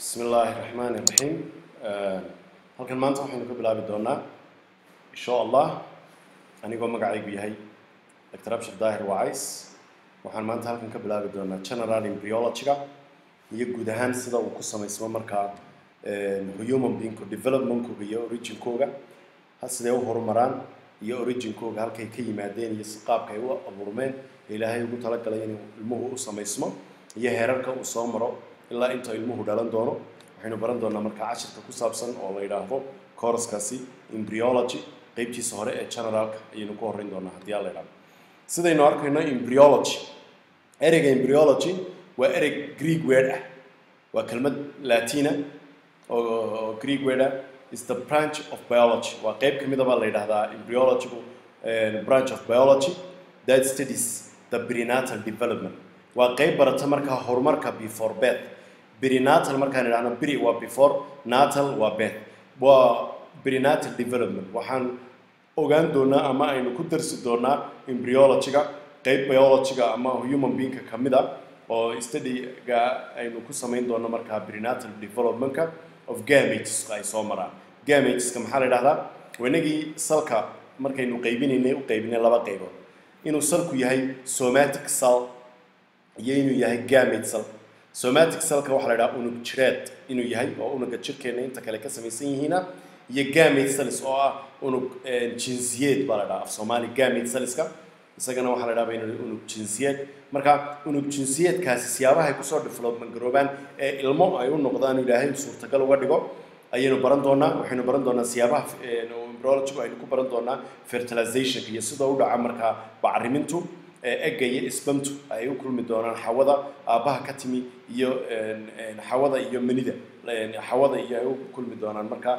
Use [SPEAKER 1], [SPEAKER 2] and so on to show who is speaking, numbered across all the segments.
[SPEAKER 1] bismi illaahi raxmaani raxiim halkan maanta waxaynu ka bilaabi doonaa insha allah anigoo magacaygu yahay dr abshir daahir wacays waxaan maanta halkan ka bilaabi doonaa general embryology-ga iyo guud ahaan sida uu ku samaysmo markaa human beingku developmentkooga iyo originkooga siday u horumaraan iyo originkooga halkay ka yimaadeen iyo si qaabka ay u abuurmeen ee ilaahay ugu talagalay inuu ilmuhu u samaysmo iyo heerarka uu soo maro ilaa inta ilmuhu dhalan doono waxaynu baran doonaa markaa cashirka ku saabsan oo la yidhaahdo kooraskaasi embryology qeybtiisa hore ee generalka ayaynu ku horreyn doonaa haddii aan la yidhahdo sidaynu arkayno embryology ereyga embryology waa erey greek word ah waa kelmad latina oo greek word ah is the branch of biology waa qeyb ka mida baa la yidhahdaa embryologygu branch of biology that studies the prenatal development waa qeyb barata markaa horumarka before birth prenatal markaan idhahno pre waa before natal waa birth waa prenatal development waxaan ogaan doonaa ama aynu ku darsi doonaa embryology-ga qeyb biology-ga ama human beingka ka mid a oo study-ga aynu ku samayn doono markaa prenatal development-ka of gameteska ay soo maraan gameteska maxaa la yidhahdaa wanagii salka markaynu qaybinaynay u qaybinay laba qaybood inuu salku yahay somatic cell iyo inuu yahay gamate cell somatic cellka waxaa la yidhaha unug jireed inuu yahay oo unuga jirkeena inta kale ka samaysan yihiina iyo gamate cells oo ah unug jinsiyeed baa la dhaha af soomaali gamate cellska isagana waxaa la dhaha inuu unug jinsiyeed marka unug jinsiyeedkaasi siyaabaha ay kusoo development garoobaan ee ilmo ay u noqdaan ilaahay suurtagal uga dhigo ayaynu baran doonaa waxaynu baran doonaa siyaabaha embryologygu aynu ku baran doonaa fertilizationka iyo sida u dhaca markaa bacrimintu egga iyo isbamtu ay u kulmi doonaan xawada aabbaha ka timi iyo xawada iyo manida xawada iyo ay u kulmi doonaan markaa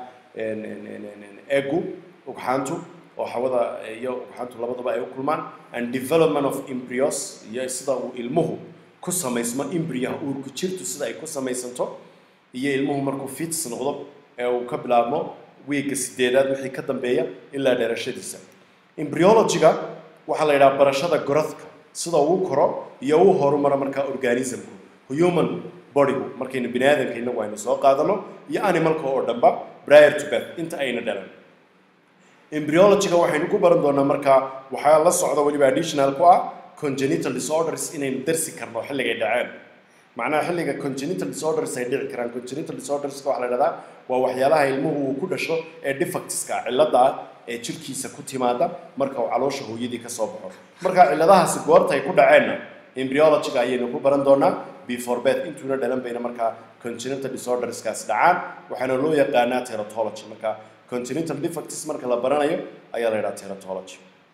[SPEAKER 1] eggu ugxaantu oo xawada iyo ugxaantu labadaba ay u kulmaan and development of embryos iyo sida uu ilmuhu ku samaysmo embryaha uurku jirtu sida ay ku samaysanto iyo ilmuhu markuu fits noqdo ee uu ka bilaabmo wiigga sideedaad wixii ka dambeeya ilaa dheerashadiisa embryology-ga waxaa la yidhaha barashada gorodka sida uu koro iyo uu horumaro markaa organismku human bodygu markaynu bini aadamka inagu aynu soo qaadano iyo animalka oo dhanba prior to birth inta ayna dhalan embryology-ga waxaynu ku baran doonaa markaa waxaa la socda weliba additional ku ah congenital disorders inaynu darsi karno xilligay dhaceen macnaha xilliga congenital disorders ay dhici karaan congenital disorderska waxaa la yidhahdaa waa waxyaalaha ilmuhu uu ku dhasho ee defectska cilladda ah ee jirkiisa ku timaada marka uu caloosha hooyadii ka soo baxo marka cilladahaasi goorta ay ku dhaceenna embryology-ga ayaynu ku baran doonaa before birth intuuna dhalan bayna markaa congenital disorderskaas dhacaan waxaana loo yaqaanaa teratology marka congenital defects marka la baranayo ayaa la yidhaha teratology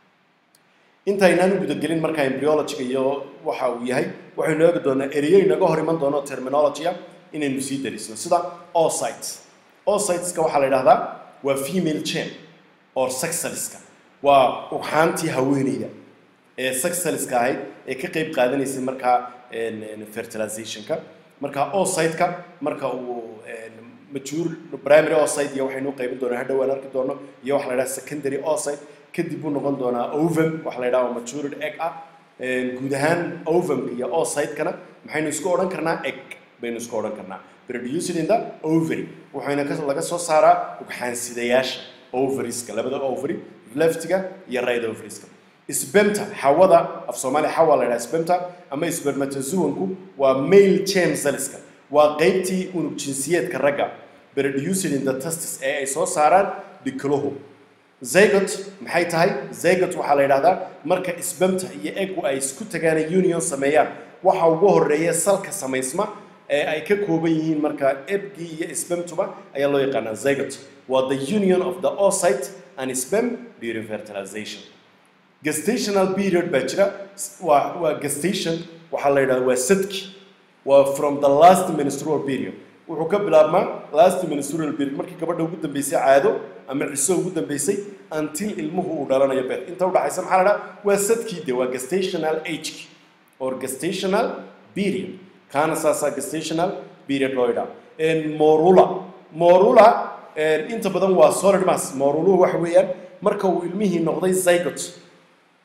[SPEAKER 1] intaynaan u gudagelin markaa embryology-ga iyo waxa uu yahay waxaynu eegi doonaa ereyo inaga hor iman doono terminology-a inaynu sii darisno sida oocytes oocyteska waxaa la yidhahdaa waa female chain or sexaliska waa ugxaantii haweeneyda ee sexaliska ahayd ee ka qeyb qaadanaysay markaa fertilizationka marka oocyteka marka uu mature primary oocyte iyo waxaynu u qaybin doonaa hadhow aan arki doono iyo waxa la yidhaha secondary oocyte kadib buu noqon doonaa ovum waxa la yidhaha matured egg ah guud ahaan ovumka iyo oocytekana maxaynu isku odhan karnaa egg baynu isku odhan karnaa produced in the ovary waxayna laga soo saaraa ugxaansidayaasha ovariska labada ovary leftiga iyo right ovariska sbemta xawada af soomaaliya xawa la yidhaha sbemta ama spermatozoanku waa male chain cellska waa qeybtii unug jinsiyeedka ragga produced in the testis ee ay soo saaraan dhikluhu zygot maxay tahay zygot waxaa la yidhahdaa marka sbemta iyo eggu ay isku tagaan union sameeyaan waxa ugu horeeya salka samaysma ee ay ka kooban yihiin markaa ebgii iyo sbemtuba ayaa loo yaqaanaa zygot waa the union of the oocyte and sperm during fertilization gestational period baa jira waa waa gestation waxaa la yidhahdaa waa sadki waa from the last menstrual period wuxuu ka bilaabmaa last menstrual period markii gabadha ugu dambeysay caado ama ciso ugu dambeysay until ilmuhu uu dhalanayo bed inta udhaxaysa maxaa la dhaha waa sadkii de waa gestational age or gestational period kaana saasaa gestational period loo yidhaha morula morula inta badan waa solid mass moruluhu waxa weeyaan marka uu ilmihii noqday zygot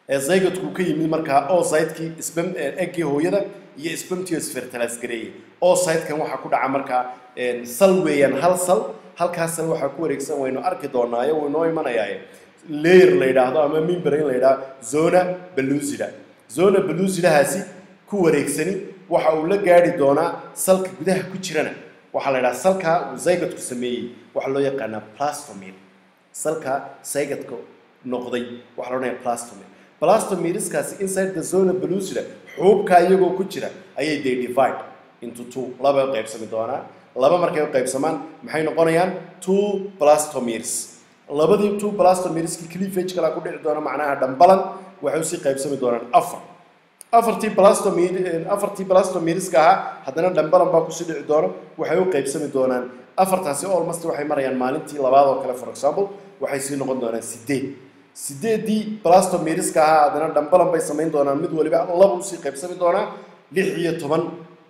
[SPEAKER 1] ee zygotkuu ka yimid markaa oocytekii sbam eggii hooyada iyo spamtios fertilis gareeyey oocytekan waxaa ku dhaca markaa sal weeyaan hal sal halkaas sal waxaa ku wareegsan waynu arki doonaayo wuu inoo imanayaaye layer la yidhaahdo ama membrane la yidhaahdo zona belusida zona belusidahaasi ku wareegsani waxa uu la gaari doonaa salka gudaha ku jirana waxaa la yidhaha salka uu zygotku sameeyey waxaa loo yaqaanaa plastomir salka zygotka noqday waxaa la odhanaya plastomir plastomirskaasi inside the zona belusida xuubka iyagoo ku jira ayay they divide into two laba u qaybsami doonaan laba markay u qaybsamaan maxay noqonayaan two plastomirs labadii two plastomirskii cleavage kalaa ku dhici doona macnaha dhambalan waxay usii qaybsami doonaan afar afartii blastomir afartii blastomirska ahaa haddana dhambalan baa kusii dhici doona waxay u qaybsami doonaan afartaasi almost waxay marayaan maalintii labaad oo kale for example waxay sii noqon doonaan sideed sideedii blastomirska ahaa haddana dhambalan bay samayn doonaan mid waliba laba usii qaybsami doonaa lix iyo toban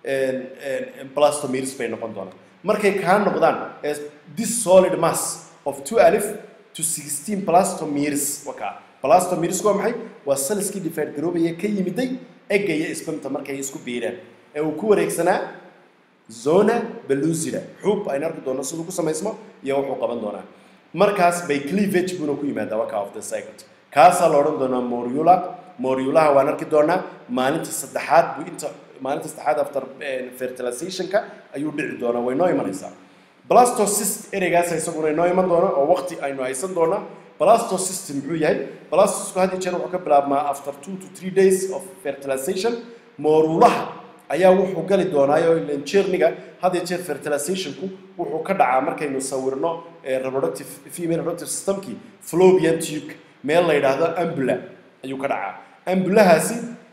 [SPEAKER 1] blastomirs bay noqon doonaan markay kaa noqdaan this solid mass of two alif to sixteen blastomirs wakaa blastomirs waa maxay waa saliskii divide garoobaya ka yimiday egga iyo spamta markay isku biireen ee uu ku wareegsanaa zona belusida xuub aynu arki doonno siduu ku samaysmo iyo wuxuu qaban doonaa markaas bay cleavage buuna ku yimaadaa waka of the cycle kaasaa la odhan doonaa moriula moriulaha waan arki doonaa maalinta saddexaad buu inta maalinta saddexaad after fertilizationka ayuu dhici doonaa way noo imanaysaa blastocyst ereygaas isaguna inoo iman doona oo waqti aynu haysan doonaa blastocystem muxuu yahay blastocystku had iyo jeer wuxuu ka bilaabmaa after two to three days of fertilization moorulaha ayaa wuxuu gali doonaayo ilan jeerniga had iyo jeer fertilizationku wuxuu ka dhacaa markaynu sawirno reproductive female reproductive systemkii fallopian tube meel la yidhaahdo ambula ayuu ka dhacaa ambulahaasi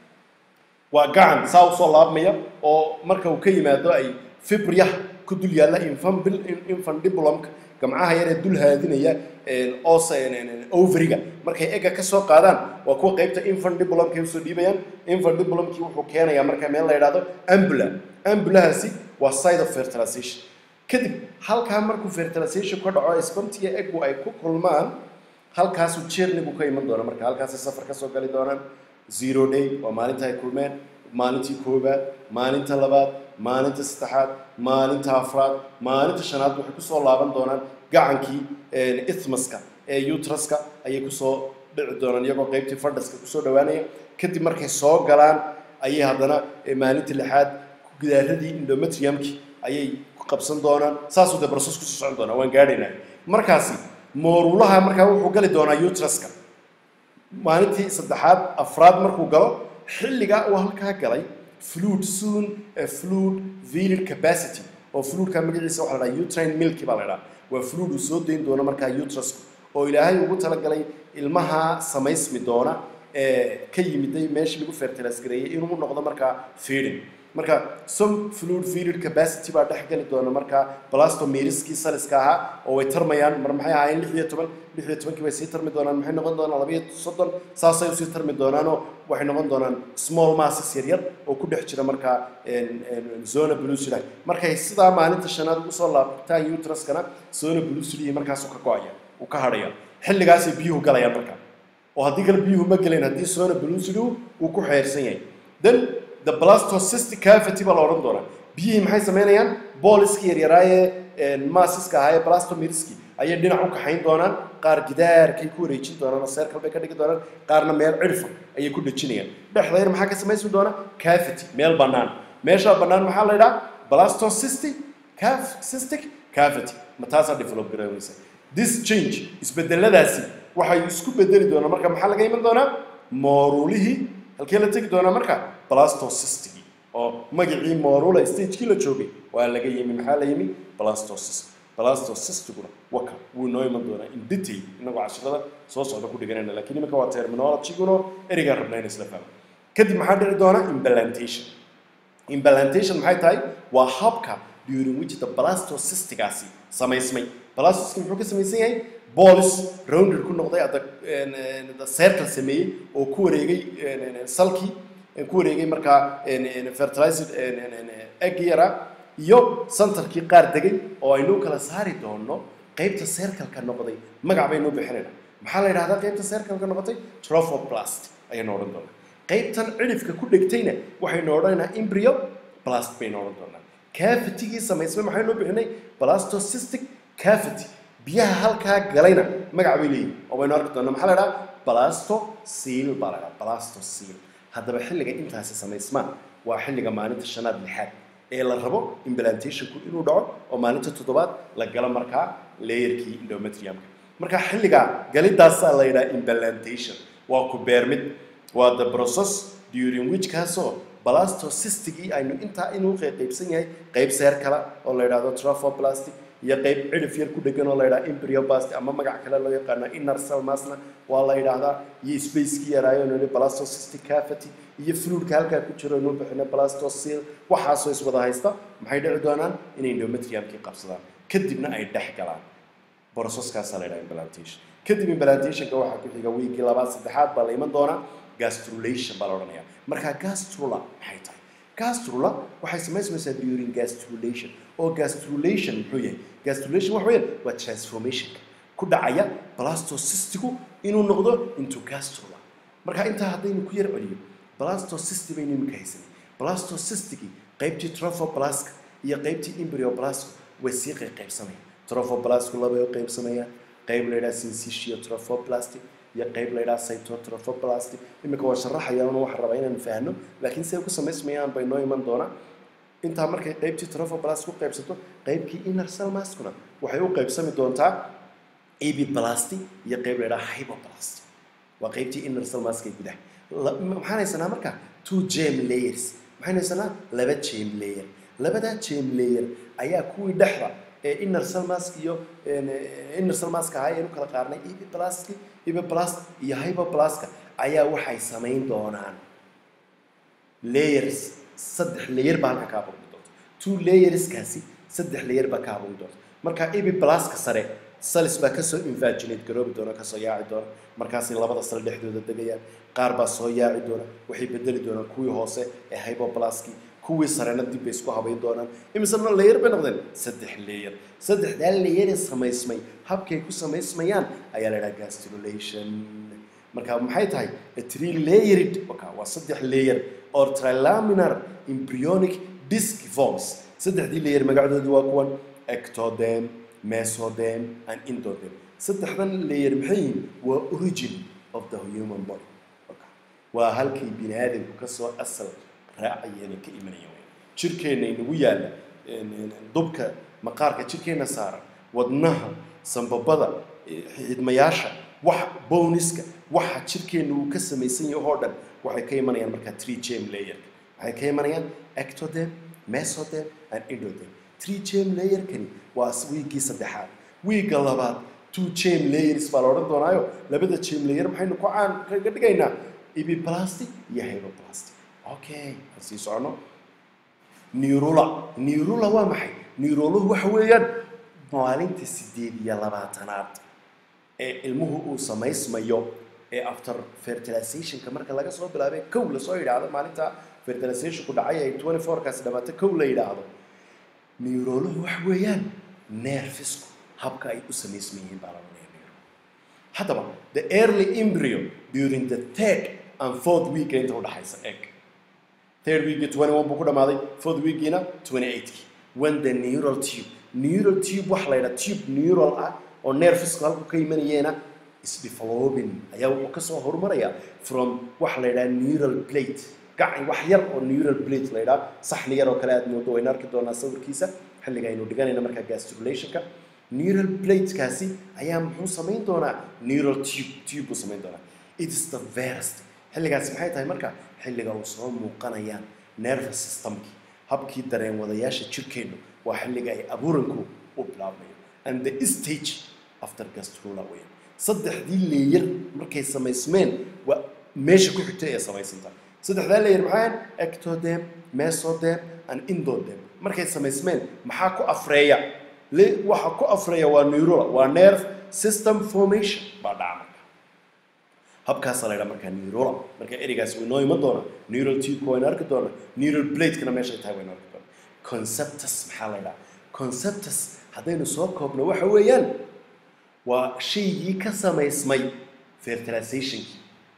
[SPEAKER 1] waa gacan saa usoo laabmaya oo marka uu ka yimaado ay fibrya ku dul yaalla infundibulumka gamcaha yaree dul haadinaya os overiga markay egga ka soo qaadaan waa kuwa qaybta infundibulumkay usoo dhiibayaan infundibulumkii wuxuu keenayaa marka meel la yidhaahdo ambula ambulahaasi waa side of fertilization kadib halkaa markuu fertilization ka dhaco spamtiga eggu ay ku kulmaan halkaasuu jeernigu ka iman doona marka halkaasay safar kasoo gali doonaan zero day waa maalinta ay kulmeen maalintii koobaad maalinta labaad maalinta saddexaad maalinta afraad maalinta shanaad waxay kusoo laaban doonaan gacankii ithmaska ee utraska ayay kusoo dhici doonaan iyagoo qaybtii fadhaska kusoo dhawaanaya kadib markay soo galaan ayay haddana maalinta lixaad gidaaradii endometriumkii ayay ku qabsan doonaan saasuu dee barsos kusoo socon doonaa waan gaadhaynaa markaasi moorulaha markaa wuxuu gali doonaa utraska maalintii saddexaad afraad markuu galo xilligaa uu halkaa galay fluid soon fluid venal capacity oo fluidka magaciisa waxaa la dhaha utrine milky baa la dhaha waa fluid uu soo dayn doono markaa utrasku oo ilaahay ugu talagalay ilmaha samaysmi doona ee ka yimiday meeshii lagu fertilize gareeyay inuu noqdo markaa feeding marka some fluid venal capacity baa dhex gali doona markaa blastomiriskii saliska ahaa oo way tarmayaan mar maxay ahaayeen lix iyo toban lix iyo tobankii way sii tarmi doonaan maxay noqon doonaan laba iyo soddon saasay usii tarmi doonaanoo waxay noqon doonaan small masses yaryar oo ku dhex jira markaa zona blusida markay sidaa maalinta shanaad ugu soo laabtaan utraskana zona blusidi markaasuu ka go-aya uu ka hadhaya xilligaasay biyuhu galayaan markaa oo haddii kale biyuhu ma gelayn haddii zona blusidi uu ku xeersan yahay then the blastocystic cavity baa la odhan doonaa biyihii maxay samaynayaan booliskii yaryaraayee maasiska ahaa ee blastomirski ayay dhinac u kaxayn doonaan qaar gidaarkay ku wareejin doonaan oo seerkal bay ka dhigi doonaan qaarna meel cirfa ayay ku dhejinayaan dhexdayna maxaa ka samaysmi doona cavity meel bannaan meeshaa bannaan maxaa la yidhaha blastocystic cystic cavity ma taasaa develop garoonaysa this change isbedeladaasi waxay isku bedeli doonaan marka maxaa laga iman doonaa moorulihii halkee la tegi doonaa marka blastocystigii oo magacii morula stagekii la joogay waa laga yimi maxaa la yimi blastocyst blastocystiguna waka wuu noo iman doonaa in detail inagoo cashirada soo socda ku dhiganayna laakiin iminka waa terminologyguna ereygaan rabnaa in isla fahmo kadib maxaa dhici doona implantation implantation maxay tahay waa habka during which the blastocystigaasi samaysmay blastocystka muxuu ka samaysan yahay bolis rounder ku noqday adda circle sameeyey oo ku wareegay salkii ku wareegay markaa fertilized egg yara iyo centerkii qaar degay oo aynu kala saari doono qaybta circle-ka noqday magac baynu bixinayna maxaa la yidhahdaa qaybta circle-ka noqotay trophoblast ayaynu odhan doonaa qaybtan cidhifka ku dhegtayna waxaynu odhanaynaa embryo blast baynu odhan doonaa cavitigii samaysmay maxaynu u bixinay blastocystic cavity biyaha halkaa galayna magac bay leeyihin oo baynu arki doonaa maxaa la idhaha blastoseal baa la idhaha blastoseal haddaba xilliga intaasi samaysmaan waa xilliga maalinta shanaad lixaad ee la rabo implantationku inuu dhaco oo maalinta toddobaad la galo markaa layerkii endometriumka marka xilligaa galidaasaa la yidhaha implantation waa ku beermid waa the process during which kaasoo blastocystigii aynu intaa inuu qaybsan yahay qayb seer kale oo la yidhahdo trophoblastic iyo qayb cidhif yar ku dhegan oo la yidhaha embryoblastic ama magac kale loo yaqaano inner cell masna waa la yidhaahdaa iyo spacekii yaraayo nidhi blastocystic cavity iyo fluidka halkaa ku jiro inuu bixino blastocele waxaasoo iswada haysta maxay dhici doonaan inay endometriumkii qabsadaan kadibna ay dhex galaan processkaasaa la yidhaha implantation kadib implantationka waxaa ku xiga wiigii labaad saddexaad baa la iman doonaa gastrulation baa la odhanayaa marka gastrula maxay tahay gastrula waxay samaysmaysaa during gastrulation oo gastrulation muxuu yahay gastrulation waxa weeyaan waa transformationka ku dhacaya blastocystigu inuu noqdo into gastrula marka intaa haddaynu ku yar celiyo blastocysti baynu imika haysanay blastocystigi qaybtii trophoblastka iyo qaybtii embryoblastka way sii qaybsamayaan trophoblasku labay u qaybsamayaan qayb la yidhaha syncytia trophoblastic iyo qayb la yidhaha cytotrophoblastic iminka waa sharaxaya una waxaan rabaa inaan fahno laakiin siday ku samaysmayaan bay noo iman doonaa intaa markay qaybtii trophoblast ku qaybsato qaybkii inner cell maskuna waxay u qaybsami doontaa ebiplasty iyo qayb la yidhaha hypoplasty waa qaybtii inner cell mask ee gudaha maxaan haysanaa marka two gem layers maxaan haysanaa laba gem layer labadaa gem layer ayaa kuwii dhexda ee inner cell mask iyo inner cell mask ahaa ayaynu kala qaarnay epiplastki epiplast iyo hypoplastka ayaa waxay samayn doonaan layers saddex layer baa halka ka abuurmi doonta two layerskaasi saddex layer baa ka abuurmi doonta marka epiplastka sare salis baa kasoo invaginate garoobi doona kasoo yaaci doona markaasay labada sal dhexdooda degayaan qaar baa soo yaaci doona waxay bedeli doonaan kuwii hoose ee hypoplaski kuwii sarena dib bay isku habayn doonaan imisena layer bay noqdeen saddex layer saddexdaa layeree samaysmay habkay ku samaysmayaan ayaa la idhaha gastrulation marka maxay tahay three layered okay, waa saddex layer or trilaminar embryonic disc forms saddexdii layer magacdoodii waa kuwan ectodem mesodem and indodem saddexdan layer maxay yihiin waa origin of the human body okay. waa halkay bini aadamku kasoo asal raacayeen ka imanaya wey jirkeenna inagu yaalla dubka maqaarka jirkeenna saaran wadnaha sambabada xidmayaasha wax bowniska waxa jirkeenna uu ka samaysan yahay oo dhan waxay ka imanayaan markaa tree gem layer waxay ka imanayaan ectodem mesodem and indodem tree gem layerkani waa wiigii saddexaad wiigga labaad two gem layers baa la odhan doonaayo labada gem layer maxaynu ku caan kaga dhigaynaa ebiplastic iyo hypoplastic okay aan sii socono neurula neurula waa maxay neuroluhu waxa weeyaan maalinta sideed iyo labaatanaad ee ilmuhu uu samaysmayo ee after fertilizationka marka laga soo bilaabay kow lasoo yidhaahdo maalinta fertilizationku dhacay ay twenty fourkaasi dhamaata kow la yidhaahdo neuroluhu waxa weeyaan nerfisku habka ay u samaysman yihiin baa laga neuro haddaba the early embryo during the third and fourth week inta udhaxaysa eg third weekii twenty one buu ku dhamaaday fourth weekiina twenty eightkii when the neural tube neural tube waxa la yidhaha tube neural ah oo nerfisku halku ka imanayeena isdeveloping ayaa wuxuu kasoo horumarayaa from waxa la yidhaha neural plate gacan wax yar oo neural plate la yidhaha saxni yar oo kale aad moodo wayna arki doonaa sawirkiisa xilliga aynu dhiganayna markaa gastrulationka neural platekaasi ayaa muxuu samayn doonaa neural tube tube buu samayn doonaa it is the verst xilligaasi maxay tahay marka xilliga uu soo muuqanayaan nervous systemkii habkii dareen wadayaasha jirkeennu waa xilliga ay abuuranku u bilaabmayo and the stage after gastrula weyn saddexdii leeyar markay samaysmeen waa meesha ku xigtay ee samaysanta saddexdaa leeyar maxaa ectodem mesodem and indodem markay samaysmeen maxaa ku afreeya waxa ku afreeya waa neurula waa nerve system formation baa dhaca marka habkaasaa la ydhaha markaa neurula marka ereygaas way noo iman doonaa neural tubeka waynu arki doonaa neural bladekana meeshay tahay waynu arki doonaa conceptus maxaa la ydhaha conceptus haddaynu soo koobno waxa weeyaan waa shaygii ka samaysmay fertilizationkii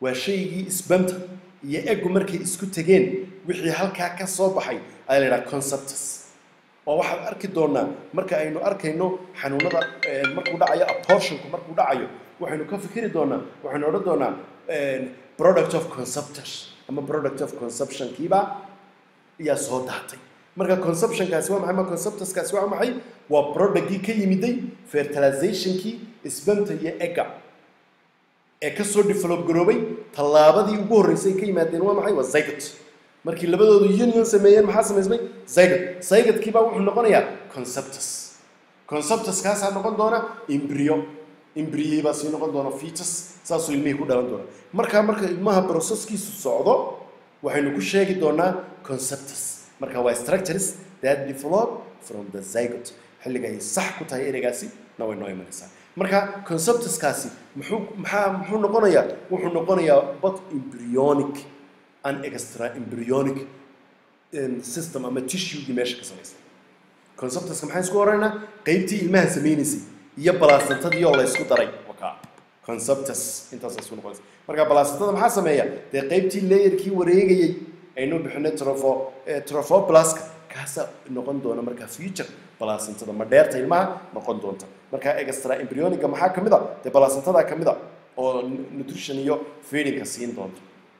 [SPEAKER 1] waa shaygii isbanta iyo eggu markay isku tegeen wixii halkaa ka soo baxay ayaa la yidhaha conceptus oo waxaad arki doonaa marka aynu arkayno xanuunada markuu dhacayo abortionku markuu dhacayo waxaynu ka fikiri doonaa waxaynu odhan doonaa product of conceptus ama product of conceptionkiiba ayaa soo daatay marka conceptionkaasi waa maxay ma conceptuskaasi waa maxay waa productkii ka yimiday fertilizationkii isbanta iyo egga ee kasoo develop garoobay tallaabadii ugu horreysay ka yimaadeen waa maxay waa zygot markii labadoodu union sameeyeen maxaa samaysmay zygot zygotkii baa wuxuu noqonayaa conceptus conceptuskaasaa noqon doona embryo embryo baa sii noqon doona fetus saasuu ilmihii ku dhalan doona markaa marka ilmaha processkiisu socdo waxaynu ku sheegi doonaa conceptus marka waa structures that develop from the zygot xilliga ay sax ku tahay ereygaasi na way noo imanaysaa marka conceptuskaasi muxuu maxaa muxuu noqonayaa wuxuu noqonayaa but embryonic and extra embryonic system ama tissuegii meesha ka samaysan conceptuska maxaan isku oranaynaa qeybtii ilmaha samaynaysay iyo balaasantadii oo la isku daray wakaa conceptus intaas isku noqonaysa marka balaasantada maxaa sameeya dee qeybtii layerkii wareegayay aynu bixinay trofo trophoblaska kaasaa noqon doona marka future balaasantada ma dheerta ilmaha noqon doonta marka extra embryoniga maxaa ka mid a dee balaasantadaa ka mid a oo nutrition iyo feedingka siin doonta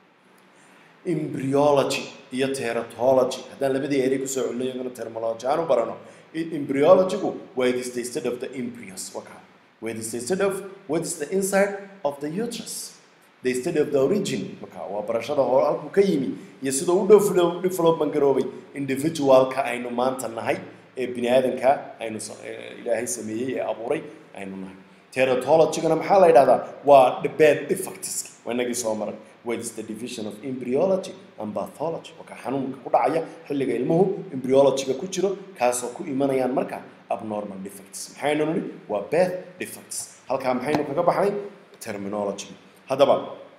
[SPEAKER 1] embryology iyo teratology haddaan labadii erey kusoo celino iyagana terminology aan u barano embryologygu waa it is the state of the embryos waka where it is the state of what is the inside of the uterus the state of the origin marka waa barashada hore halkuu ka yimi iyo sidoo u develop development garoobay individualka aynu maanta nahay ee bini aadanka aynu ilaahay sameeyey ee abuuray aynu nahay teratologygana maxaa la yidhahdaa waa bad defects waa inagii soo maray what is the division of embryology and pathology waka xanuunka ku dhacaya xilliga ilmuhu embryologyga ku jiro kaasoo ku imanayaan marka abnormal defects maxaynu nidhi waa bad defects halkaa maxaynu kaga baxnay terminology haddaba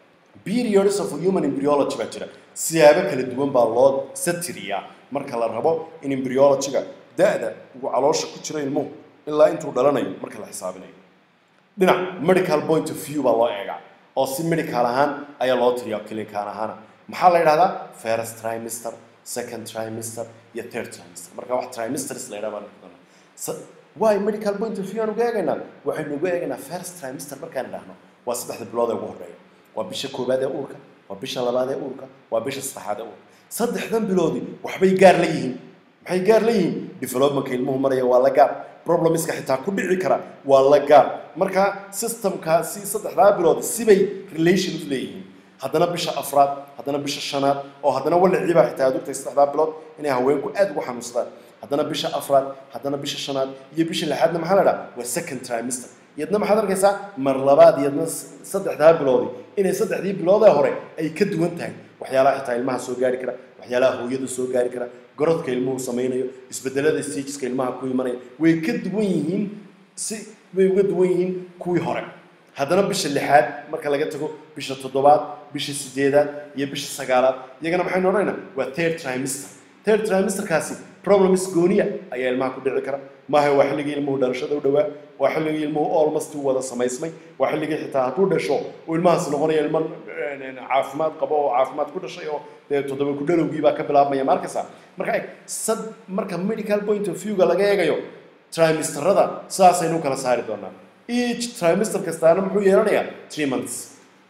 [SPEAKER 1] periods of human embryology baa jira siyaabo kala duwan baa loo satiriyaa marka la rabo in embryologyga da-da uu caloosha ku jiro ilmuhu ilaa intuu dhalanayo marka la xisaabinayo dhinac medical point of view baa loo eegaa oo si medical ahaan ayaa loo tiriyaa clinical ahaan maxaa la yidhahdaa first trimester second trimester iyo third trimester marka wax trimesters la yidhaha baan why medical point of view aan uga eegaynaa waxaynu uga eegaynaa first trimester markaan idhaahno waa saddexda bilood ee ugu horreeya waa bisha koowaad ee uurka waa bisha labaad ee uurka waa bisha saddexaad ee uurka saddexdan biloodi waxbay gaar la yihiin maxay gaar la yihiin developmentka ilmuhu maraya waa la gaar problemska xitaa ku dhici kara waa la gaar marka systemkaasi saddexdaa bilood sibay relation u leeyihiin haddana bisha afraad haddana bisha shanaad oo haddana waliciibaa xitaa aad ogtay saddexdaa bilood inay haweenku aad ugu xanuunsadaan haddana bisha afraad haddana bisha shanaad iyo bisha lixaadna maxaa la dhaha waa second trimester iyadna maxaad arkaysaa mar labaad iyadna saddexdaa biloodi inay saddexdii biloodee hore ay ka duwan tahay waxyaalaha xitaa ilmaha soo gaari kara waxyaalaha hooyada soo gaari kara gorodka ilmuhu samaynayo isbedelada stageska ilmaha ku imanaya way ka duwan yihiin si way uga duwan yihiin kuwii hore haddana bisha lixaad marka laga tago bisha toddobaad bisha sideedaad iyo bisha sagaalaad iyagana maxaynu odhanaynaa waa third trimester third trimesterkaasi problems gooniya ayaa ilmaha ku dhici kara maaha waa xilligii ilmuhu dhalashada u dhowaa waa xilligii ilmuhu almost u wada samaysmay waa xilligii xitaa hadduu dhasho oo ilmahaas noqonaya ilmo caafimaad qabo oo caafimaad ku dhashay oo dee toddoba ku dhalowgii baa ka bilaabmaya ma arkaysaa marka eg sad marka medical point of view-ga laga eegayo trimesterada sidaasaynu kala saari doonaa each trimester kastaana muxuu yeelanayaa three months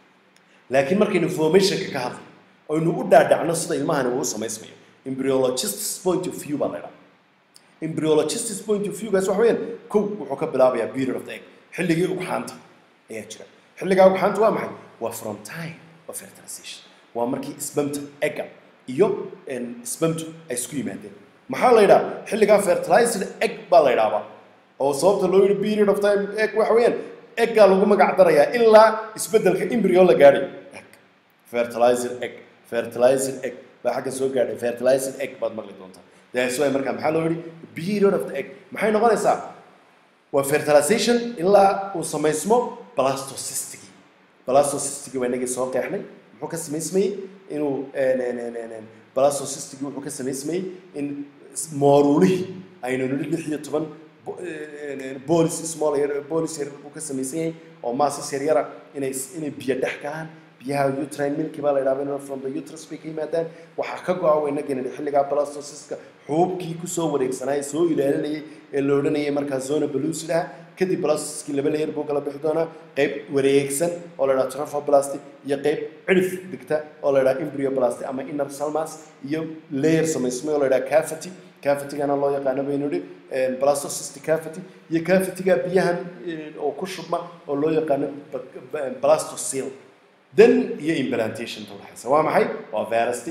[SPEAKER 1] laakiin markaynu formationka ka hadlo oynu u dhaadhacno sida ilmahani uu u samaysmayo embryologist's point of view baa la ydhaha embryologist's point of view gaas waxa weeyaan kow wuxuu ka bilaabayaa period of the egg xilligii ugxaanta ayaa jira xilligaa ugxaanta waa maxay waa from time of fertilization waa markii sbamta egga iyo sbamtu ay isku yimaadeen maxaa la yidhaha xilligaa fertilized egg baa la yidhaahdaa oo sababta loo yidhi period of time egg waxa weeyaan eggaa lagu magac darayaa ilaa isbeddelka embryo la gaadhayo egg fertilized egg fertilized egg baa xagga soo gaadhay fertilized egg baad maqli doontaa that's why markaa maxaa loo yidhi period of the egg maxay noqonaysaa waa fertilization ilaa uu samaysmo blastocystigii blastocystigii waa inagii soo qeexnay muxuu ka samaysmayey inuu blastocystigii wuxuu ka samaysmayey in mooruulihii aynu nidhi lix iyo toban bolis small bolis yar buu ka samaysan yahay oo maasis yaryara inay inay biyo dhex galaan biyaha uterine milki baa la yidhahdaa from the uterus bay ka yimaadaan waxaa ka go-a waynagan xilligaa blastociska xuubkii kusoo wareegsanaya soo ilaalinayay ee la odhanayay markaa zona belusidaha kadib blastociskii laba layer buu kala bixi doonaa qayb wareegsan oo la yidhaha trophoblasty iyo qayb cidhif dhigta oo la yidhaha embryoblasty ama inner salmas iyo layer samaysmay oo la yidhaha cavity cavitigana loo yaqaano baynu idhi blastocystic cavity iyo cavitiga biyahan oo ku shubma oo loo yaqaano blastocele then iyo implantation ta udhexaysa waa maxay waa verasty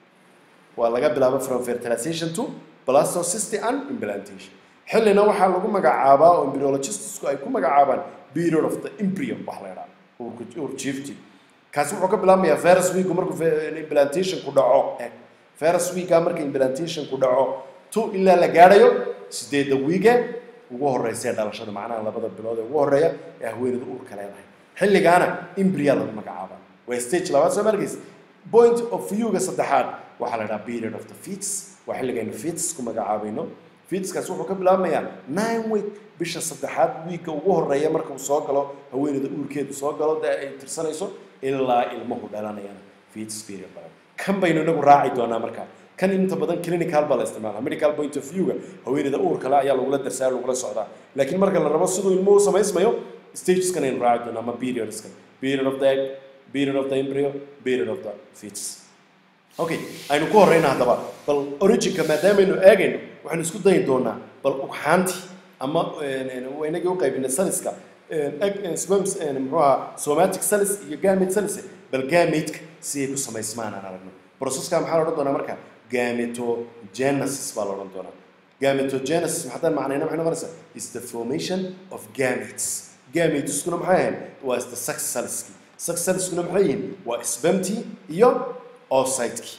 [SPEAKER 1] waa laga bilaabo from fertilization to blastocysty and implantation xillina waxaa lagu magacaabaa oo embryologistsku ay ku magacaabaan period of the embryo wax la yidhaha urjiifti kaasi wuxuu ka bilaabmayaa virus week markuu implantation ku dhaco virus weeka marka implantation ku dhaco to ilaa la gaadhayo sideedda wiige ugu horeysa ee dhalashada macnaha labada bilood ee ugu horeeya ee haweeneyda uurka leedahay xilligaana embrya lagu magacaabaa waa stage labaad soo markays point of view-ga saddexaad waxaa la dhaha period of the feets waa xilligaynu feets ku magacaabayno feetskaas wuxuu ka bilaabmayaa nine week bisha saddexaad wiigga ugu horeeya marka uu soo galo haweeneyda uurkeedu soo galo dee ay tirsanayso ilaa ilmuhu dhalanayana feets period badan kan baynu inagu raaci doonaa markaa kan inta badan clinical baa la isticmaala medical point of view-ga haweeneyda uur kale ayaa lagula darsaa lagula socdaa laakiin marka la rabo siduu ilmuhu samaysmayo stageskan aynu raaci doonaa ama periodska period of the egg period of the embryo period of the fetus okay aynu ku horeyna haddaba bal originka maadaamaynu eegayno waxaynu isku dayi doonaa bal ugxaantii ama inagii u qaybinay saliska sperms muxuu ahaa somatic salis iyo gamete salis bal gameteka si ay ku samaysmaan aan aragno processka maxaa la odhan doonaa marka gametogenesis baa la odhan doonaa gametogenesis haddaan macnayna maxay noqonaysaa is the formation of gametes gameteskuna maxay ahayn waa is the sex cellski sex cellskuna maxay yihiin waa spermtii iyo oocytekii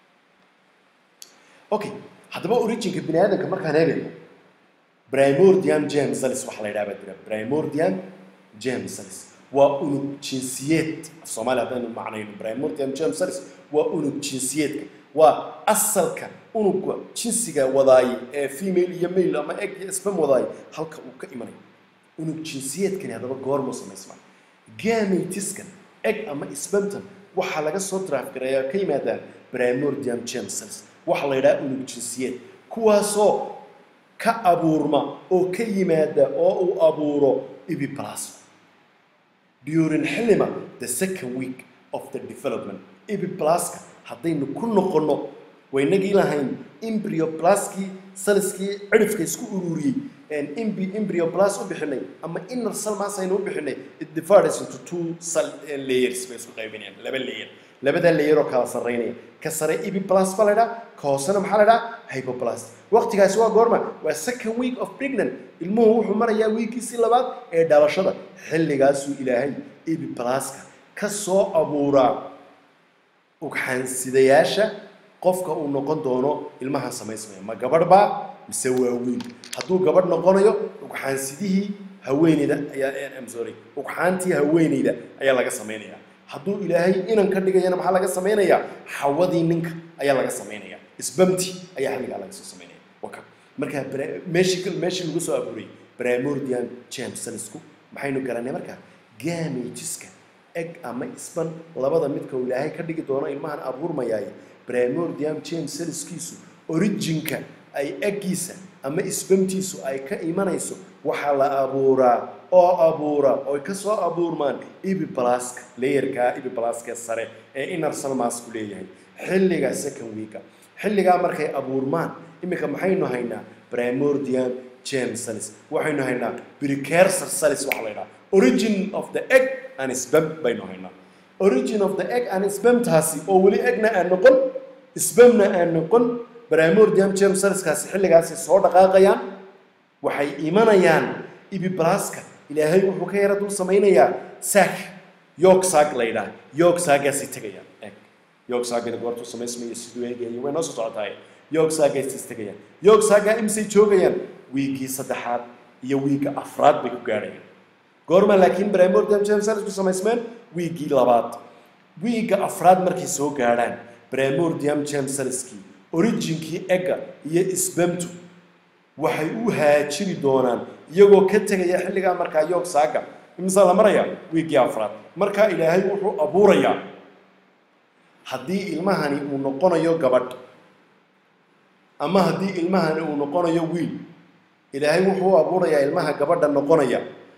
[SPEAKER 1] okay haddaba originka bini aadamka markaan eegayno primordium germ cells waxaa la yidhaha baa jira primordium germ cells waa unug jinsiyeed af soomaaliya haddaynu macnayno primordium germ cells waa unug jinsiyeedka waa asalka unugga jinsiga wadaayay ee female iyo male ama egg iyo sperm wadaayay halka uu ka imanayo unug jinsiyeedkani haddaba goormuu samaysmaa gametiskan egg ama spermtan waxaa laga soo draafgareeyaa ka yimaadaan primordium germ cells waxaa la yidhaha unug jinsiyeed kuwaasoo ka abuurma oo ka yimaada oo uu abuuro ibiplasma during xillima the second week of the development ibiplaska haddaynu ku noqonno waynagii lahayn embryoplastkii saliskii cidhifka isku ururiyey embryoplas u bixinay ama inner salmas aynu u bixinay it divides into two cell layers bay isku qaybinayaan laba layer labadaa layer oo kala sarreynaya ka sare ibiplas baa la idhaha ka hoosena maxaa la idhaha hypoplast waqtigaasi waa goorma waa second week of pregnant ilmuhu wuxuu marayaa wiikiisii labaad ee dhalashada xilligaasuu ilaahay ibiplaska ka soo abuuraa ugxaansidayaasha qofka uu noqon doono ilmaha samaysmaya ma gabadh baa mise waa wiil hadduu gabadh noqonayo ugxaansidihii haweeneyda ayaa sorry ugxaantii haweeneyda ayaa laga samaynayaa hadduu ilaahay inan ka dhigayana maxaa laga samaynayaa xawadii ninka ayaa laga samaynayaa isbamti ayaa xilligaa laga soo samaynaya waka markaa meeshii meeshii lagu soo abuuriyey primordium germ cellsku maxaynu garanay markaa gametiska egg ama isban labada midka uu ilaahay ka dhigi doono ilmahan abuurmayaay primordium germ cellskiisu originka ay eggiisa ama isbamtiisu ay ka imanayso waxaa la abuuraa oo abuura oy ka soo abuurmaan ibiblaska layerka ibiblaska sare ee inner salmasku leeyahay xilliga second weeka xilligaa markay abuurmaan iminka maxaynu haynaa primordium germ cells waxaynu haynaa precursor cells waxa la yidhaha origin of the egg and sperm baynu haynaa origin of the egg and spermtaasi oo weli eggna aan noqon spermna aan noqon primordium germ cellskaasi xilligaasi soo dhaqaaqayaan waxay imanayaan ibiblaska ilaahay wuxuu ka yara dul samaynayaa saak yoog saag la yidhaha yoog saagaasay tegayaan eg yoog saagana goortuu samaysmaya siduu eegaya way noo soo socotaay yoog saagaasay tegayaan yoog saagaa imsay joogayaan wiigii saddexaad iyo wiigga afraad bay ku gaadhayaan goorma laakiin primordium germ cells ku samaysmeen wiiggii labaad wiigga afraad markay soo gaadhaan primordium germ cellskii originkii egga iyo isbamtu waxay u haajiri doonaan iyagoo ka tegaya xilligaa markaa yoog saaga imisaa la marayaa wiiggii afraad marka ilaahay wuxuu abuurayaa haddii ilmahani uu noqonayo gabadh ama haddii ilmahani uu noqonayo wiil ilaahay wuxuu abuurayaa ilmaha gabadha noqonaya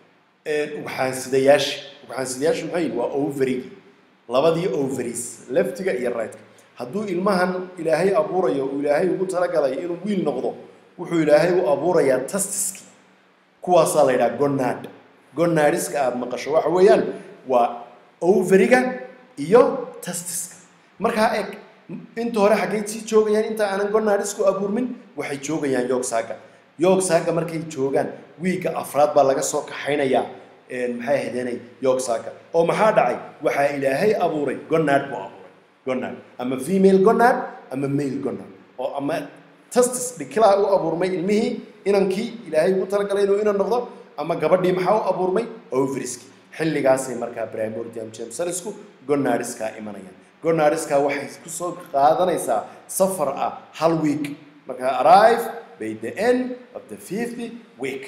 [SPEAKER 1] ugxaansidayaasha ugxaansidayaashu maxay yihin waa overigi labadii ovaries leftiga iyo rightka hadduu ilmahan ilaahay abuurayo uu ilaahay ugu talagalay inuu wiil noqdo wuxuu ilaahay u abuurayaa tastiski kuwaasaa la yidhaha gonad gonadiska aada maqasho waxa weeyaan waa overiga iyo tastiska markaa eg inta hore xaggay sii joogayaan inta aanan gonadisku abuurmin waxay joogayaan yogsaaga yogsaaga markay joogaan wiigga afraad baa laga soo kaxaynayaa maxay ahaydeenay yogsaaga oo maxaa dhacay waxaa ilaahay abuuray gonad buu abuuray gonad ama female gonad ama male gonad oo ama tastis dhikilaa u abuurmay ilmihii inankii ilaahay ugu talagalay inuu inan noqdo ama gabadhii maxaa u abuurmay overiski xilligaasay markaa primordium jamsalisku gonadiskaa imanayaan gonadiskaa waxay kusoo qaadanaysaa safar ah hal week markaa arrive by the end of the fifth week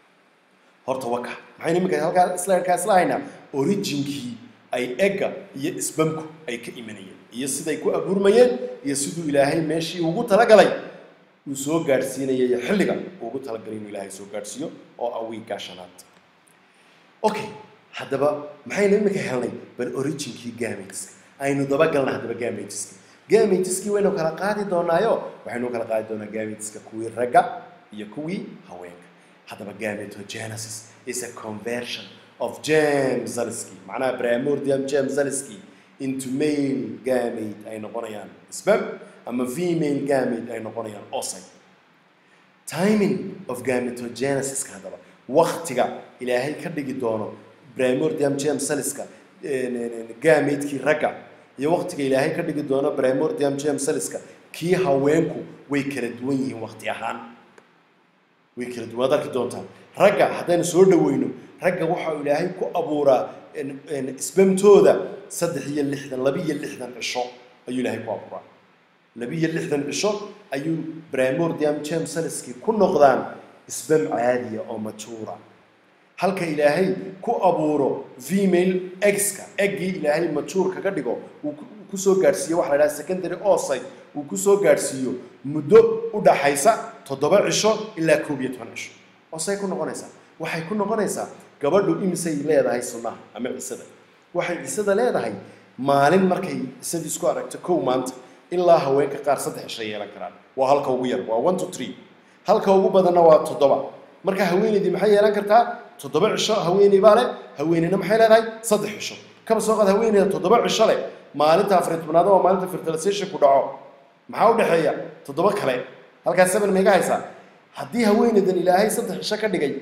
[SPEAKER 1] horta waka maxaynu iminka halkaa isla isla haynaa originkii ay egga iyo isbamku ay ka imanayeen iyo siday ku abuurmayeen iyo siduu ilaahay meeshii ugu talagalay uu soo gaadhsiinaya iyo xilliga uu ugu talagalay inuu ilaahay soo gaadhsiiyo oo ah wiiggaa shanaad okay haddaba maxaynu iminka helnay bal originkii gameteska aynu dabagalna haddaba gameteska gameteski waynu kala qaadi doonaayo waxaynu kala qaadi doonaa gameteska kuwii ragga iyo kuwii haweenka haddaba gametogenesis is a conversion of germ zaliski macnaha primordium germ zaliski into male gamete ay noqonayaan sperm ama female gamete ay noqonayaan oocyte timing of gametogeniska haddaba waktiga ilaahay ka dhigi doono primordium germ cellska gametekii ragga iyo waktiga ilaahay ka dhigi doono primordium germ cellska kii haweenku way kala duwan yihiin wakti ahaan way kala duwan waad arki doontaa ragga haddaynu soo dhaweyno ragga waxa uu ilaahay ku abuuraa isbamtooda saddex iyo lixdan laba iyo lixdan cisho ayuu ilaahay ku abuuraa laba iyo lixdan cisho ayuu primordium germ cellskii ku noqdaan isbam caadiya oo majuura halka ilaahay ku abuuro female eggska eggii ilaahay majuur kaga dhigo uu kusoo gaadhsiiyo waxa la idhaha secondary oocyte uu kusoo gaadhsiiyo muddo u dhaxaysa toddoba cisho ilaa koob iyo toban cisho oosay ku noqonaysaa waxay ku noqonaysaa gabadhu imisay leedahay sunnaha ama cisada waxay cisada leedahay maalin markay cisadii isku aragto kow maanta ilaa haweenka qaar saddex cisho yeelan karaan waa halka ugu yar waa one to three halka ugu badanna waa toddoba marka haweeneydii maxay yeelan kartaa toddoba cisho haweeney baa leh haweeneyna maxay leedahay saddex cisho kaba soo qaad haweeneyda toddoba cisho leh maalinta afar tobnaad waa maalinta fertilization ku dhaco maxaa u dhexeeya toddoba kale halkaas seven maiga haysaa haddii haweeneydan ilaahay saddex cisho ka dhigay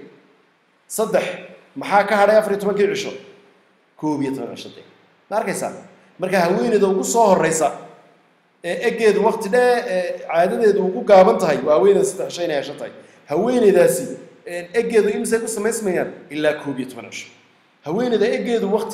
[SPEAKER 1] saddex maxaa ka hadhay afar iyo tobankii cisho koob iyo toban cisho de ma arkaysaa marka haweeneyda ugu soo horeysa ee eggeedu wakti dhee ee caadadeedu ugu gaaban tahay waa haweeneyda saddex cisho inay hesho tahay haweeneydaasi eggeedu imisay ku samaysmayaan ilaa koob iyo toban cisho haweeneyda eggeedu wakti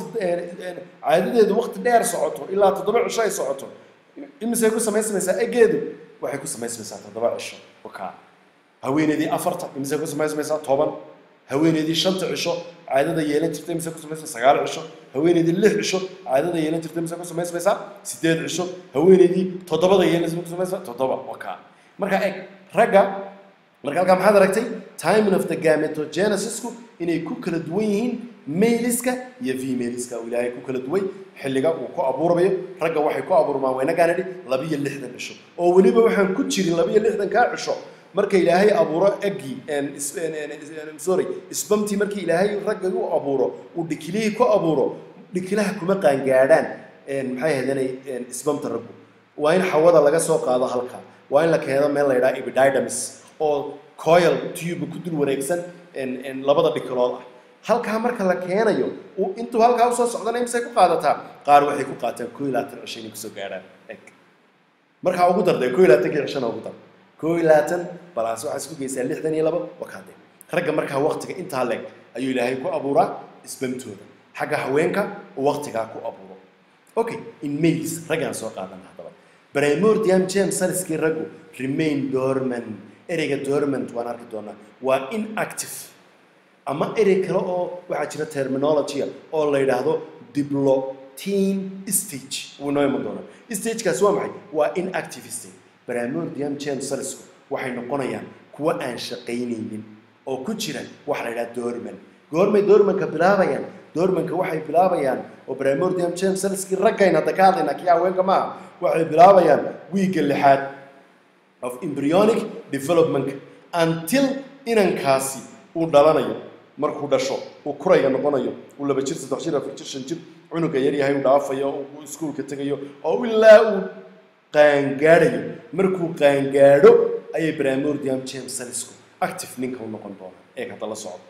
[SPEAKER 1] caadadeedu wakti dheer socoto ilaa toddoba cisho ay socoto imisay ku samaysmaysaa eggeedu waxay ku samaysmaysaa toddoba cisho wakaa haweeneydii afarta imisay ku samaysmaysaa toban haweeneydii shanta cisho caadada yeelan jirta imise ku samaysmaysaa sagaal cisho haweeneydii lix cisho caadada yeelan jirta imise ku samaysmaysaa sideed cisho haweeneydii toddobada yeelan ku samaysmaysaa toddoba wakaa marka eg ragga marka halkaa maxaad aragtay timing of the gametogenesisku inay ku kala duwan yihiin maliska iyo femaliska uu ilaahay ku kala duway xilliga uu ku abuurayo ragga waxay ku abuurmaan waynagaan idhi labiyo lixdan cisho oo weliba waxaan ku jirin labiyo lixdankaa cisho marka ilaahay abuuro eggii sorry isbamtii markii ilaahay ragga u abuuro uu dhikilihii ku abuuro dhikilaha kuma qaangaadhaan maxay ahaydeenay isbamta raggu waa in xawada laga soo qaado halka waa in la keeno meel la yidhaha epididymis oo coil tube ku dul wareegsan labada dhikilood ah halkaa marka la keenayo intuu halkaa usoo socdana imisay ku qaadataa qaar waxay ku qaataan koo iyo labaatan cisho inay kusoo gaadhaan eg markaa ugu darday koo iyo labaatankii cishona ugu dar koo iyo labaatan balaas waxaa isku geysaa lixdan iyo laba wakaade ragga markaa waktiga intaa leeg ayuu ilaahay ku abuuraa isbamtooda xagga haweenka uu waktigaa ku abuuro okay in males raggaan soo qaadana haddaba primordium james saliskii raggu remain dormant ereyga dormant waan arki doonaa waa inactive ama erey kale oo waxaa jira terminologya oo la yidhaahdo diplotin stage wuu inoo iman doonaa stagekaasi waa maxay waa inactive stage bramordium jamesalisku waxay noqonayaan kuwa aan shaqaynaynin oo ku jira waxa la yidhaha dorman goormay dormanka bilaabayaan dormanka waxay bilaabayaan oo bramordium jamesaliskii raggayna hadda ka hadlayna kii haweenka maaha waxay bilaabayaan wiigga lixaad of embryonic development until inankaasi uu dhalanayo markuu dhasho uu kurayga noqonayo uu laba jir saddex jir afar jir shan jir cunuga yaryahay uu dhaafayo uu iskuulka tegayo oo ilaa uu qaangaadhayo markuu qaangaadho ayay bramordium jamesalisku active ninka u noqon doonaa ee hadda la socdo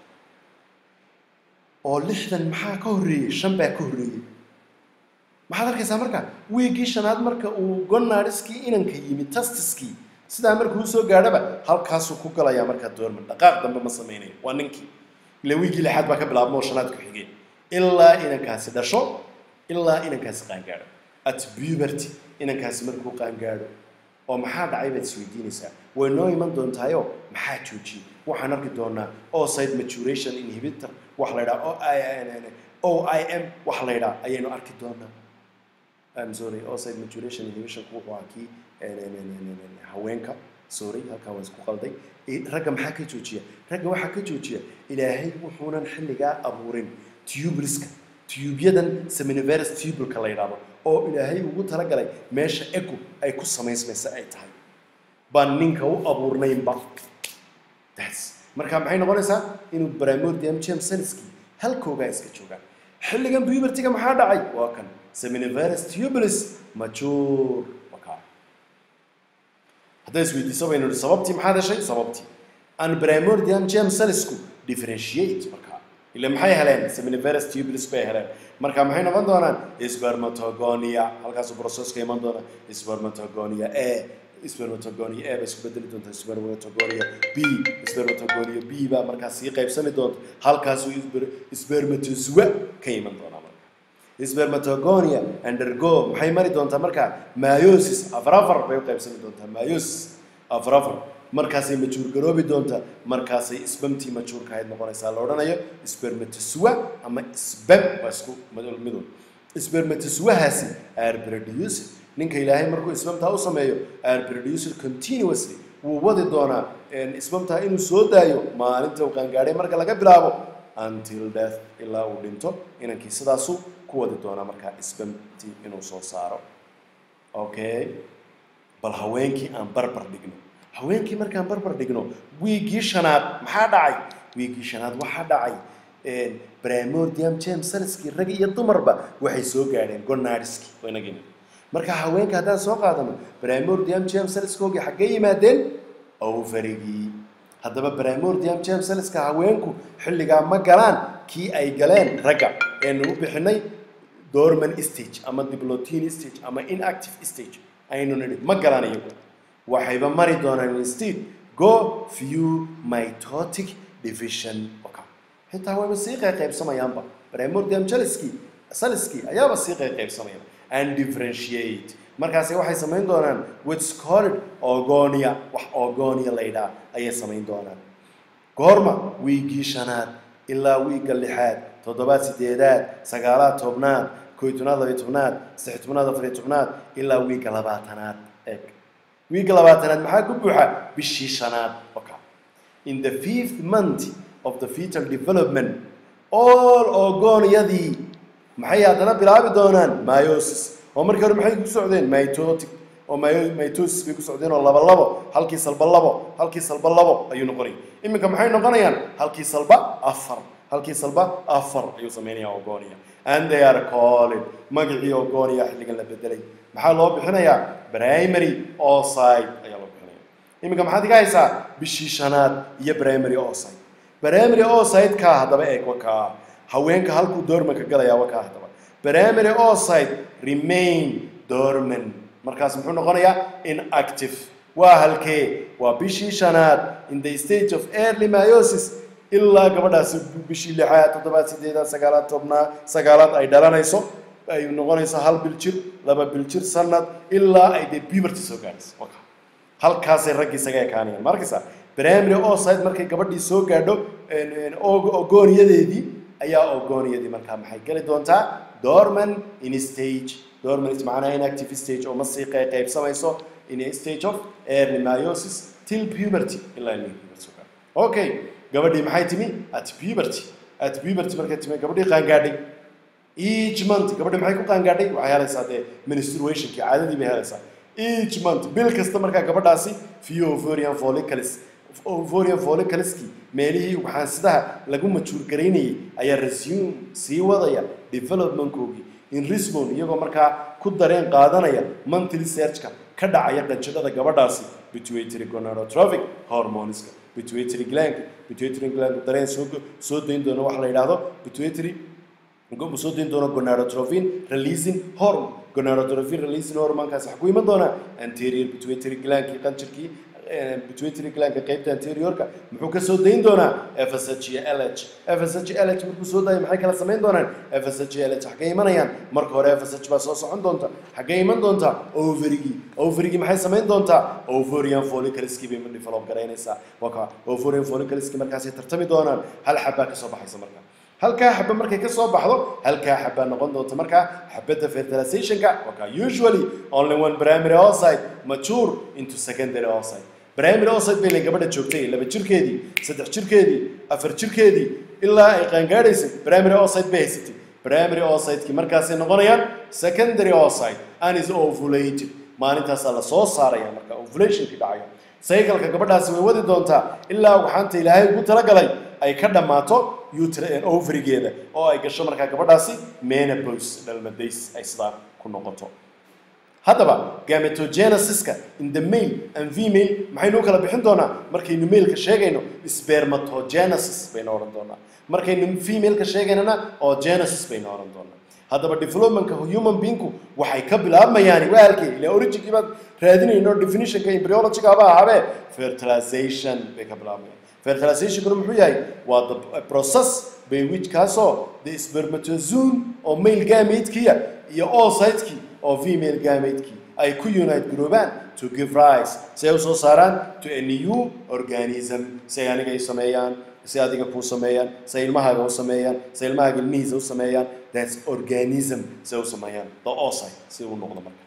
[SPEAKER 1] oo lixdan maxaa ka horreeyey shan baa ka horreeyey maxaad arkaysaa marka wiiggii shanaad marka uu gonaadhiskii inanka yimi tastiskii sidaa markuu usoo gaadhaba halkaasuu ku galayaa markaa doorman dhaqaaq dambe ma samaynayo waa ninkii ila wiiggii lixaad baa ka bilaabma oo shanaad ku xigeen ilaa inankaasi dhasho ilaa inankaasi qaangaadho at puberty inankaasi markuu qaangaadho oo maxaa dhacay baad isweydiinaysaa way noo iman doontaayo maxaa joojiyey waxaan arki doonaa oocyte maturation inhibitor wax la ydhaha o i m wax la ydhaha ayaynu arki doonaa I'm sorry oocyte maturation inhibition wuxuu ahaa kii haweenka sorry halkaa waan isku qalday ragga maxaa ka joojiya ragga waxaa ka joojiya ilaahay wuxuunan xilligaa abuurin tubuliska tubyadan seminiverus tubulka la yidhaahdo oo ilaahay ugu talagalay meesha ego ay ku samaysmaysa ay tahay baan ninka u abuurnaynba that's marka maxay noqonaysaa inuu bramordium jamesonski halkoogaa iska joogaan xilligan pubertiga maxaa dhacay waa kan seminiverus tubulis mature wakaa hadday isweydiiso baynu nihi sababtii maxaad heshay sababtii an bramordium jamesonsku differentiate markaa ila maxay heleen seminiverus tubulis bay heleen marka maxay noqon doonaan spermatogonia halkaasuu processka iman doona spermatogonia a spermatogonia a bay isku bedeli doontaa spermatogonia b spermatogonia b baa markaa sii qaybsami doonta halkaasuu spermatozoa ka iman doonaa marka spermatogonia undergo maxay mari doontaa markaa meiosis afar afar bay u qaybsami doontaa meiosis afar afar markaasay majuur garoobi doontaa markaasay sbamtii majuurka ahayd noqonaysaa la odhanayo spermatozoa ama sbam waa isku midow spermatozoahaasi are produced ninka ilaahay markuu isbamtaa u sameeyo are produced continuously wuu wadi doonaa isbamtaa inuu soo daayo maalinta uu qaangaadhay marka laga bilaabo until death ilaa uu dhinto inankii sidaasu ku wadi doonaa markaa isbamtii inuu soo saaro okay bal haweenkii aan barbar dhigno haweenkii markaan barbar dhigno wiiggii shanaad maxaa dhacay wiiggii shanaad waxaa dhacay bramordium jamesonski rag iyo dumarba waxay soo gaadheen gonaadhiski inagina marka haweenka haddaan soo qaadano bramordium jamesonskoogii xaggee yimaadeen ovarigii haddaba bramordium jamesonska haweenku xilligaa ma galaan kii ay galeen ragga eenu u bixinay dorman stage ama diplotin stage ama inactive stage aynu nidhi ma galaan iyagu waxayba mari doonaan instead go few mitotic division xitaa wayba sii qayqaybsamayaanba bramordium jaliski saliski ayaaba sii qayqaybsamayaan and differentiate markaasi waxay samayn doonaan what's called ogonia wax ogonia la yidhaha ayay samayn doonaan goorma wiiggii shanaad ilaa wiigga lixaad toddobaad sideedaad sagaalaad tobnaad koy tobnaad labiy tobnaad saddex tobnaad afariy tobnaad ilaa wiigga labaatanaad eeg wiigga labaatanaad maxaa ku buuxa bishii shanaad oka in the fifth month of the fetal development all ogoonyadii maxay haddana bilaabi doonaan myosis oo markii hore maxay ku socdeen mitotic oo mitosis bay ku socdeen oo laba labo halkii salba labo halkii salba labo ayuu noqonaya iminka maxay noqonayaan halkii salba afar halkii salba afar ayuu sameynaya ogonia and they are calling magacii ogonia xilligan la bedelay maxaa loo bixinayaa primary oocyte ayaa loo bixinaya iminka maxaad iga haysaa bishii shanaad iyo primary oocyte primary oocyte-ka haddaba eeg wakaa haweenka halkuu doormanka galayaa wakaa haddaba primary oocyte remain dorman markaas muxuu noqonayaa inactive waa halkee waa bishii shanaad in the stage of early myosis ilaa gabadhaasi bishii lixaad toddobaad sideedaad sagaalaad tobnaad sagaalaad ay dhalanayso ay noqonayso hal bil jir laba bil jir sanad ilaa ay dee puberty soo gaarayso halkaasay raggii isaga ekaanayaan ma arkaysaa primary oocyte markay gabadhii soo gaadho ogooniyadeedii ayaa ogooniyadii markaa maxay geli doontaa dorman in stage dorman macnaha inactive stage oo ma sii qey- qaybsamayso in a stage of early meiosis till puberty ilaa ilmihi puberty oo kale. okay gabadhii maxay timi at puberty at puberty markay timi gabadhii qaangaadhay each month gabadhi maxay ku qaangaadhay waxay helaysaa dee menstruationkii caadadii bay helaysaa each month bil kasta markaa gabadhaasi few ovarian follicles ovarian follicleski meelihii waxaansidaha lagu majuur garaynayay ayaa resume sii wadaya developmentkoogii in resbon iyagoo markaa ku dareen qaadanaya monthly searchka ka dhacaya qanjidhada gabadhaasi pituitary gonadotrophic hormoneska pituitary glandka pituitary gland dareen soo soo dayn doona waxa la yidhaahdo pituitary gobu soo dayn doona gonadotrophin releasing hormone gonadotrophin releasing hormonekaasi waxaa ku iman doonaa anterior pituitary glandkii qanjirkii eh, pituitary glandka qaybta anteriorka muxuu ka soo dayn doonaa FSH iyo LH FSH iyo LH markuu soo daayo maxay kala samayn doonaan FSH iyo LH xaggay imanayaan marka hore FSH baa soo socon doonta xaggay iman doontaa ovarigii ovarigii maxay samayn doontaa ovarian follicleski bay develop garaynaysaa waa kaa ovarian follicleski markaasay tartami doonaan hal xabbaa kasoo baxaysa marka halkaa xabba markay ka soo baxdo halkaa xabbaa noqon doonta markaa xabadda fertilizationka waa kaa usually only one primary oocyte mature into secondary oocyte primary oocyte bay la gabadha joogtay laba jirkeedii saddex jirkeedii afar jirkeedii ilaa ay qaangaadhaysay primary oocyte bay haysatay primary oocytekii markaasay noqonayaan secondary oocyte and is ovulated maalintaasaa la soo saaraya marka ovulationkii dhacaya cycleka gabadhaasi way wadi doontaa ilaa waxaanta ilaahay ugu talagalay ay ka dhammaato uter ovarigeeda oo ay gasho markaa gabadhaasi menopause dhalmadays ay sidaa ku noqoto haddaba gametogenesiska in the male and female maxaynu u kala bixin doonaa markaynu male-ka sheegayno spermatogenesis baynu odhan doonaa markaynu female-ka sheegaynana oo genesis baynu odhan doonaa haddaba developmentka human beingku waxay ka bilaabmayaan waalkay ila originkii baad raadinayno definitionka embryologiga haba ahaabee fertilization bay ka bilaabmayaan fertilizationkuna muxuu yahay waa the process by which kaasoo the spermatozoon oo male gametekiya iyo oocytekii oo female gametekii ay ku unite garoobaan to give rise si ay u soo saaraan to a new organism si ay aniga ay sameeyaan si adiga kuu sameeyaan si ay ilmahaaga u sameeyaan si ay ilmahaaga ilmihiisa u sameeyaan that's organism si ay u sameeyaan the oocyte si uu noqdo marka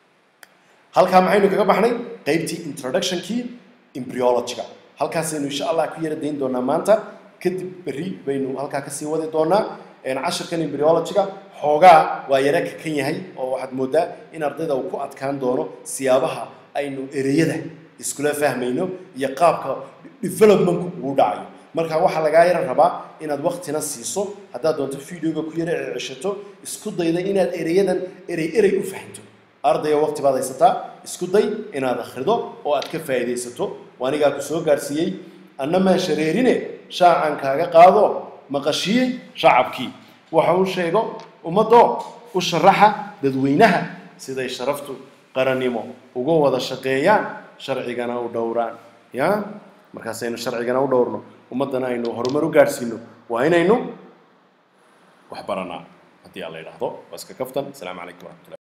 [SPEAKER 1] halkaa maxaynu kaga baxnay qaybtii introductionkii embryologyga halkaasaynu insha allah ku yara dayn doonaa maanta kadib berri baynu halkaa kasii wadi doonaa cashirkan embryologyga xoogaa waa yara kakan yahay oo waxaad moodaa in ardayda uu ku adkaan doono siyaabaha aynu ereyada iskula fahmayno iyo qaabka developmentku uu dhacayo marka waxaa lagaa yara rabaa inaad waktina siiso haddaad doonto videoga ku yara ceshato isku dayda inaad ereyadan erey erey u fahanto ardayga waqti baad haysataa isku day inaad akhrido oo aad ka faa'iidaysato anigaa ku soo gaarsiiyey anna maan shareerine shaacan kaaga qaado maqashiyey shacabkii waxa uu sheego ummadoo u sharaxa dadweynaha siday sharaftu qarannimo uga wada shaqeeyaan sharcigana u dhowraan ya markaasaynu sharcigana u dhowrno ummaddana aynu horumar u gaadhsiino waa inaynu wax baranaa haddii aan la yidhaahdo waa iska kaftan asalaamu calaykum waraxmatullahi